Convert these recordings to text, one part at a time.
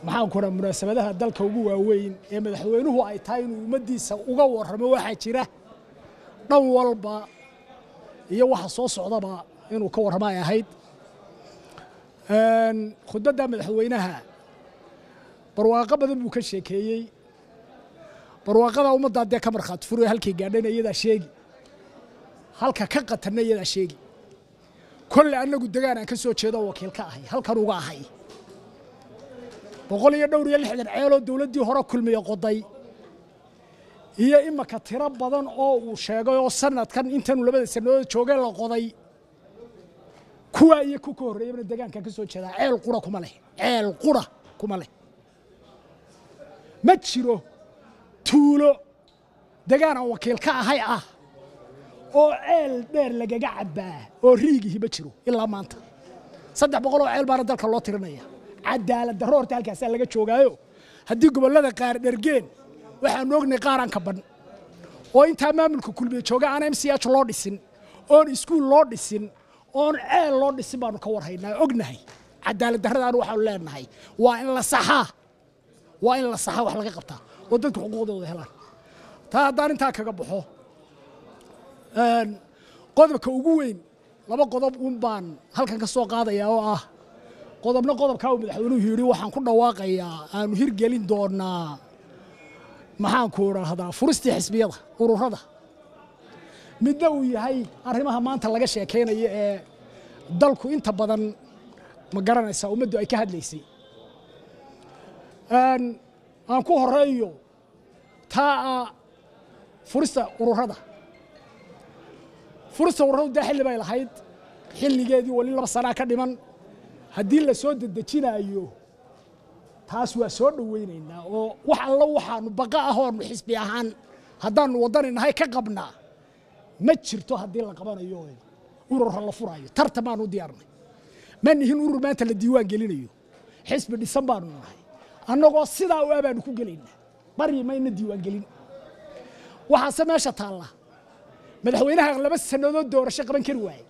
maxaan ku raha munaasabadaha dalka ugu waaweyn ee madaxweynuhu ay tahay inuu ummaddiisa uga warramo waxaa jira dhan walba iyo waxa soo socdaba inuu ka warramo ay ahayd khudbadda madaxweynaha barwaaqo badan buu ka sheekeeyey barwaaqada ummaddaa dee ka markhaati furayo halkay gaadhayna iyadaa sheegi halka ka qatanna iyadaa sheegi kolle annagu degaan aan ka soo jeedo wakiil ka ahay halkan uga ahay boqol iyo dhowr iyo lixdan ceeloo dowladdii hore kulmiye qoday iyo imaka tiro badan oo uu sheegay oo sanadkan intanu labada sannadood joogeen la qoday kuwaa iyo ku ka horreeyabana degaankan ka soo jeedaa ceel qura kuma leh ceel qura kuma leh ma jiro tuulo degaan aan wakiil ka ahay ah oo ceel dheer lagaga cabbaa oo riigihi ma jiro ilaa maanta saddex boqol oo ceel baana dalka loo tirinaya cadaalad darro horta halkaasaa laga joogaayo haddii gobollada qaar dhergeen waxaanu ognay qaaraan ka ban oo intaa maamulka kulmiye jooga aan m c h loo dhisin oon iskuul loo dhisin oon ceel loo dhisin baanu ka warhaynaa ognahay cadaalad darradaanu waxaanu leenahay waa in la saxaa waa in la saxaa wax laga qabtaa oo dadku xuquuqdooda helaan taa haddaan intaa kaga baxo qodobka ugu weyn laba qodob un baan halkan ka soo qaadayaa oo ah qodobna qodobkaa uu madaxweynuhu yidhi waxaan ku dhawaaqayaa aanu hirgelin doonaa maxaanku idhaahdaa furistii xisbiyada ururada midna uu yahay arrimaha maanta laga sheekaynayo ee dalku inta badan ma garanaysaa ummaddu ay ka hadlaysay aan ku horeeyo taa furista ururada furista ururadu dee xilli bay lahayd xilligeedii weli laba sanaa ka dhiman haddii la soo dedejinaayo taas waa soo dhowaynaynaa oo wax allo waxaanu baqa ah oonu xisbi ahaan haddaanu waddani nahay ka qabnaa ma jirto haddii la qabanayo urura la furaayo tartan baanu diyaarnay ma nihin urur maanta la diiwaan gelinayo xisbi dhisan baanu nahay annagoo sidaa u abaanu ku gelaynaa baryi mayna diiwaan gelin waxaase meesha taalla madaxweynaha laba sannadood doorasho qaban kari waaye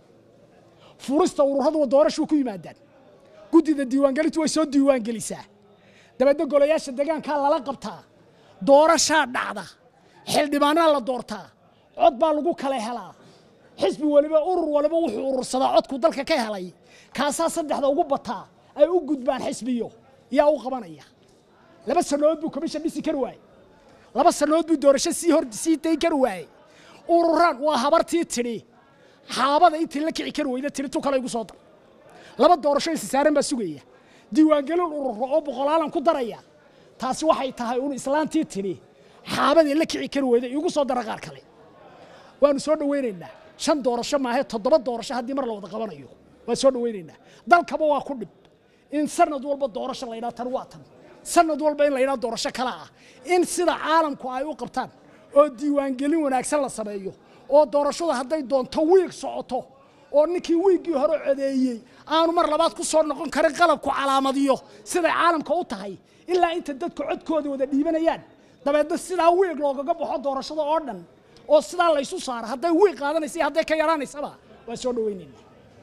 furista ururaduwa doorashuu ku yimaadaan guddida diiwaangelintu way soo diiwaangelisaa dabeedna golayaasha degaankaa lala qabtaa doorashaa dhacda xildhibaanaa la doortaa cod baa lagu kala helaa xisbi waliba urur waliba wuxuu urursadaa codku dalka ka helay kaasaa saddexda ugu bataa ay u gudbaan xisbiyo yaa u qabanaya laba sannadood buu commission dhisi kari waaye laba sannadood buu doorasho sii hor sii dayn kari waaye ururaan waa habartii tidhi xaabada intii la kici kari weyda tidhi tu kale igu soo dar laba doorasho isisaaran baa sugaya diiwaangelin ururo oo boqolaalan ku daraya taasi waxay tahay un islaantii tidhi xaabadii la kici kari weyda igu soo dara qaar kale waanu soo dhowaynaynaa shan doorasho maahe toddoba doorasho haddii mar la wada qabanayo waan soo dhowaynaynaa dalkaba waa ku dhib in sanad walba doorasho la yidhaha tan waa tan sanad walba in la yidhaha doorasho kale ah in sida caalamku ay u qabtaan oo diiwaangelin wanaagsan la sameeyo oo doorashada hadday doonto wiig socoto oo ninkii wiiggii hore codeeyey aanu mar labaad ku soo noqon karin qalabku calaamadiyo siday caalamka u tahay ilaa inta dadku codkooda wada dhiibanayaan dabeedna sidaa wiig loogaga baxo doorashada oo dhan oo sidaa laysu saaro hadday wiig qaadanaysa iyo hadday ka yaraanaysaba waa soo dhowaynaynaa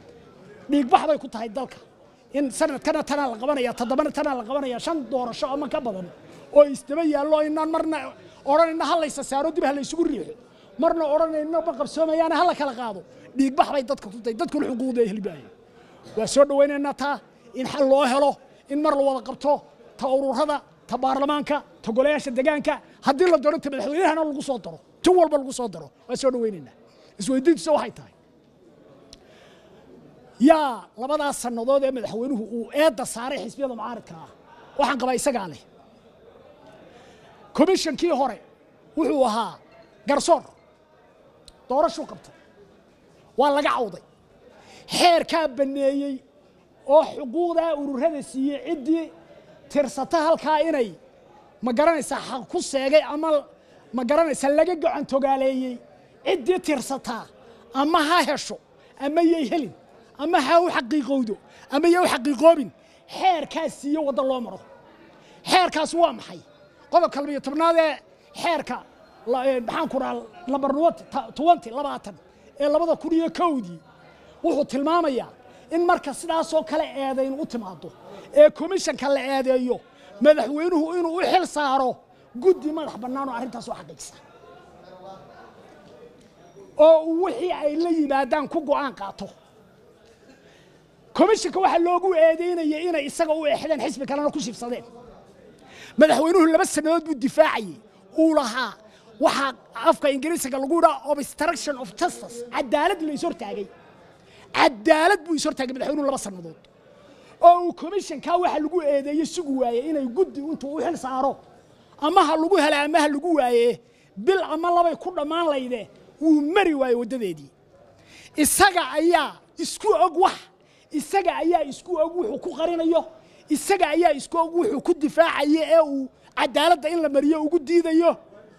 dhiigbax bay ku tahay dalka in sanadkana tanaa la qabanaya toddobana tanaa la qabanaya shan doorasho ama ka badan oo isdaba yaallo inaan marna odhanayna ha laysa saaro dib ha laysugu riixo marna odhanayna ma qabsoomayaana ha la kala qaado dhiigbax bay dadka ku tahay dadkuna xuquuqda helibaayo waa soo dhowaynaynaa taa in xal loo helo in mar la wada qabto ta ururada ta baarlamaanka ta golayaasha degaanka haddii la doono ta madaxweynahana lagu soo daro tin walba lagu soo daro waa soo dhowaynaynaa isweydiintiisa waxay tahay yaa labadaas sannadood ee madaxweynuhu uu eedda saaray xisbiyada mucaaridka ah waxaan qabaa isagaa leh komishankii hore wuxuu ahaa garsoor doorashuu qabtay waa laga cawday xeerkaa banneeyey oo xuquuqdaa ururada siiyey ciddii tirsata halkaa inay ma garanaysaa xaq ku seegay ama ma garanaysaa laga gacan togaaleeyey ciddii tirsataa ama ha hesho ama yay helin ama ha u xaqiiqowdo ama ya u xaqiiqoobin xeerkaas siiyo wadda loo maro xeerkaas waa maxay qodobka labiyo tobnaad ee xeerka maxaan ku dhaha lambar twenty labaatan ee labada kun iyo kowdii wuxuu tilmaamayaa in marka sidaasoo kale eedayn u timaado ee komishanka la eedeeyo madaxweynuhu inuu u xil saaro guddi madax bannaan oo arrintaas u xaqiijisa oo uu wixii ay la yimaadaan ku go'aan qaato komishinka waxaa loogu eedeynaya inay isaga u exdeen xisbi kalena ku shibsadeen madaxweynuhu laba sannadood buu difaacayey uu lahaa waxaa afka ingiriisiga lagu yidhaha obstruction of justice cadaalad la is hortaagay cadaalad buu is hortaagay madaxweynuhu laba sannadood oo uu komishinkaa waxa lagu eedeeyey sugu waaye inay guddi intuu u xil saaro ama ha lagu hela ama ha lagu waaye bil ama labay ku dhammaan layde wuu mari waaye waddadeedii isaga ayaa isku og wax isaga ayaa isku og wuxuu ku qarinayo isaga ayaa isku og wuxuu ku difaacayo ee uu cadaaladda in la mariyo ugu diidayo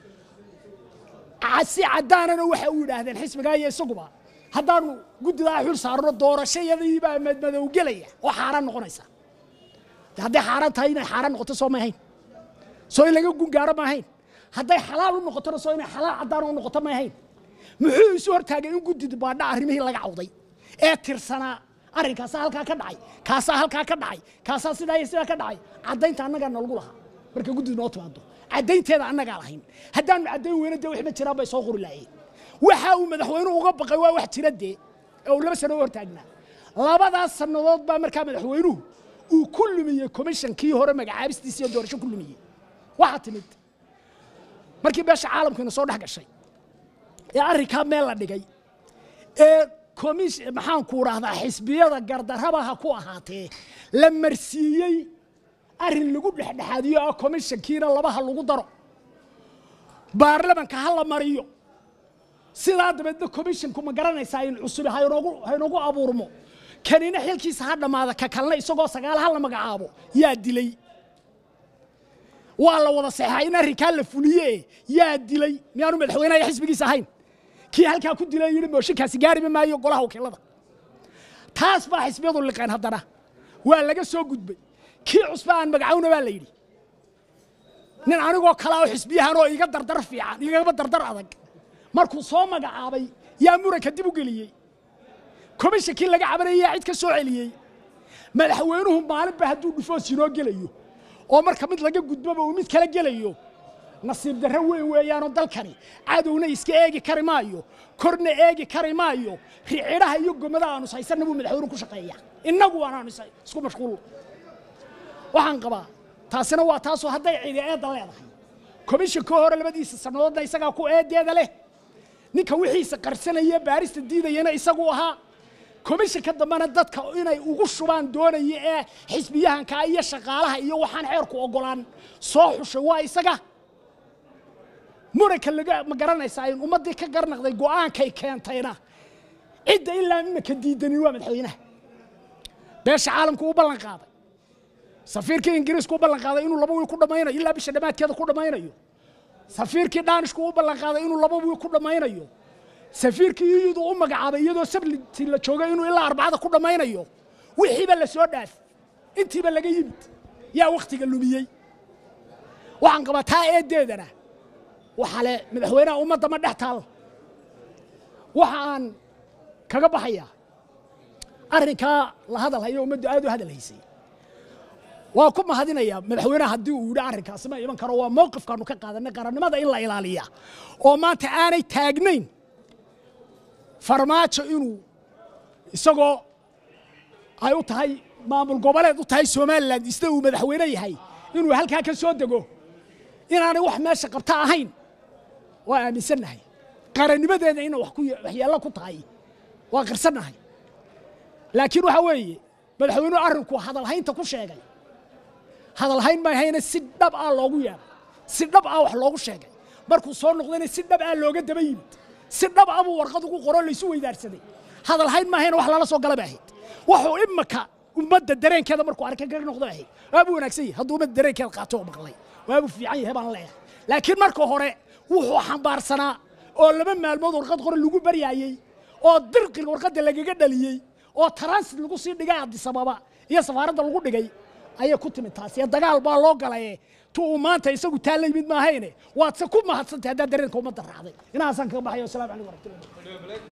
si caddaanana waxa uu yidhaahdeen xisbigaa iyo isaguba haddaanu guddidaa xul saarno doorashayadii baa madmadow gelaya oo xaaraan noqonaysa hadday xaaraan tahay inay xaaraan noqoto soo ma ahayn soo in laga gungaaro ma ahayn hadday xalaal u noqotona soo inay xalaal caddaan u noqoto ma ahayn muxuu isu hortaagay in guddida baadha arrimihii laga cawday ee tirsanaa arrinkaasaa halkaa ka dhacay kaasaa halkaa ka dhacay kaasaa sidaa iyo sidaa ka dhacay caddaynta annagaa nalagu lahaa marka guddidu noo timaado caddaynteeda annagaa lahayn haddaanu caddayn weyna dee wixma jiraan bay soo qori lahaayeen waxa uu madaxweynuhu uga baqay waa wax jira dee ee uu laba sano u hortaagnaa labadaas sannadood baa markaa madaxweynuhu uu ku lumiyey komishankii hore magacaabistiisa iyo doorasho ku lumiyey waxaa timid markii beesha caalamkiina soo dhex gashay ee arrinkaa meel la dhigay ee komish maxaanku dhahdaa xisbiyada gardarabaha ku ahaatee la marsiiyey arrin lagu dhexdhexaadiyo ah komishankiina labaha lagu daro baarlamanka ha la mariyo sidaa dabeedna komishinku ma garanaysaa in cusubi haynoogu haynoogu abuurmo kanina xilkiisa ha dhammaada ka kalna isagoo sagaal ha la magacaabo yaa dilay waa la wada seexaa in arrinkaa la fuliye yaa dilay miyaanu madaxweynaha xisbigiisa ahayn kii halkaa ku dilay yidhi mooshinkaasi gaariba maayo golaha wakiilada taas baa xisbiyadu liqeen haddana waa laga soo gudbay kii cusba aan magacowna baa la yidhi nin anigoo kale oo xisbiyahan oo iga dardar fiican igaba dardar adag markuu soo magacaabay yaa muranka dib u geliyey komishankii laga cabanayay yaa cid ka soo celiyey madaxweynuhu maalinba hadduu dhufoos inoo gelayo oo marka mid laga gudboba uu mid kala gelayo nasiib darro weyn weeyaanoo dalkani cadowna iska eegi kari maayo korna eegi kari maayo ricidhaha iyo gomada aanu haysanna buu madaxweynuhu ku shaqeeya innagu waanaanu isku mashquul waxaan qabaa taasina waa taasoo hadday cidi eedda leedahay komishanka hore labadiisa sannadoodna isagaa ku eedeeda leh ninka wixiisa qarsanaya baarista diidayana isagu ahaa komishanka dambena dadka inay ugu shubaan doonaya ee xisbiyahanka iyo shaqaalaha iyo waxaan xeerku ogolaan soo xushay waa isaga muranka laga ma garanaysaa in ummaddii ka garnaqday go'aankay keentayna cidda ilaa imika diidanin waa madaxweynaha beesha caalamku u ballan qaaday safiirkii ingiriisku u ballan qaaday inuu laba wiil ku dhammaynayo ilaa bisha dhammaadkeeda ku dhammaynayo safiirkii dhaanishku u ballan qaaday inuu laba wiil ku dhammaynayo safiirkii iyadu u magacaabay iyadoo sabliti la joogay inuu ilaa arbacada ku dhammaynayo wixiiba la soo dhaaf intiiba laga yimid yaa wakhtiga lumiyey waxaan qabaa taa eeddeedana waxaa le madaxweynaha ummadda ma dhex taal waxa aan kaga baxayaa arrinkaa la hadal hayo ummaddu aad u hadal haysay waa ku mahadinayaa madaxweynaha haddii uu yidhi arrinkaasi ma iman karo waa mowqifkaanu ka qaadanay qarannimada in la ilaaliya oo maanta aanay taagnayn farmaajo inuu isagoo ay u tahay maamul goboleed u tahay somalilan isna uu madaxweyne yahay inuu halkaa ka soo dego inaanay wax meesha qabta ahayn waa aaminsannahay qarannimadeeda inay waxyeello ku tahay waa qirsannahay laakiin waxaa weeye madaxweynuhu arrinku hadalhaynta ku sheegay hadalhayn ma ahayna si dhab ah loogu yeedhay si dhab ah wax loogu sheegay markuu soo noqdayna si dhab ah looga daba yimid si dhab ah buu warqad ugu qoro laysu weydaarsaday hadalhayn ma ahayna wax lala soo gala ba ahayd wuxuu imaka ummadda dareenkeeda markuu arka kaga noqdo ahayd waabuu wanaagsan yahay hadduu ummadda dareenkeeda qaato oo maqlay waabuu fiican yahay baan leeyahay laakiin marka hore wuxuu xambaarsanaa oo laba maalmood warqad qore lagu baryaayey oo dirqiga warqadda lagaga dhaliyey oo transit lagu sii dhigay adisababa iyo safaaradda lagu dhigay ayay ku timid taasi ee dagaal baa loo galaye tu uu maanta isagu taa la yimid maahayne waad se ku mahadsantahay haddaad dareenka ummadda raacday inahaasaan kaga baxayo wasalaamu calaykum waraxmatullahi